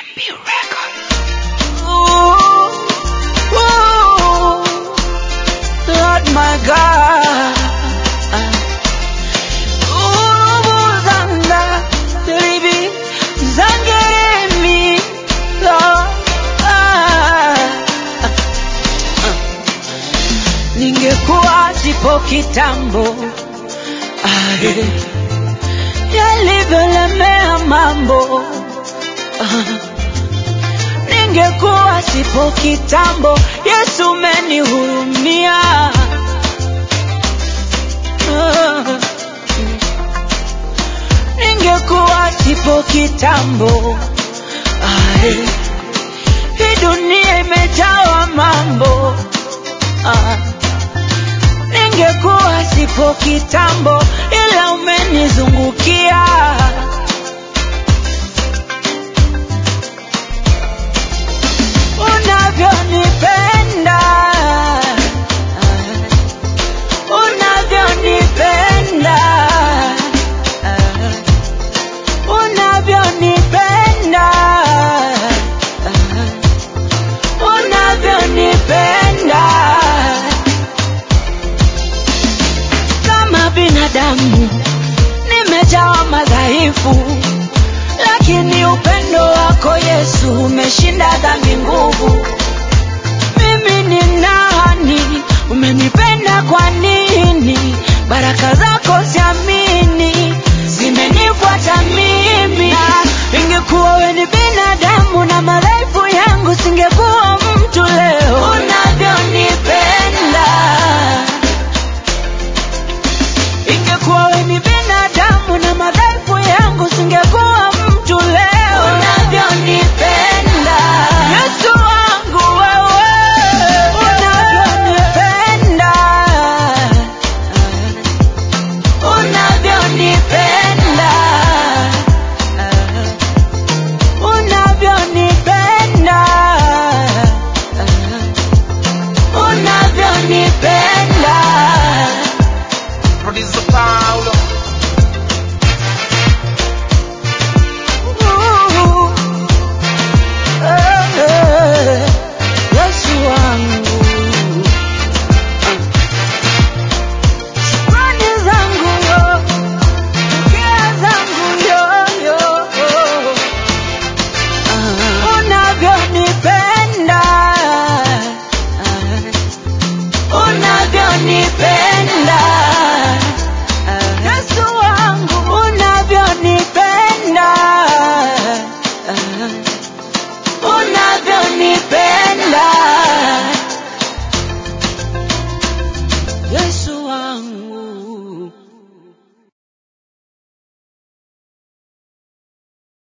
MB Records. Ooh, ooh, Lord my God. Ubuzanda, libi, zangeremi, Lord. Ningekuwa sipo kitambo ae, yalivyolemea mambo ah. Ningekuwa sipo kitambo, Yesu umenihurumia. Ah. Ningekuwa sipo kitambo, ae, hii dunia imejawa mambo. Ah. Ningekuwa sipo kitambo, ila umenizungukia.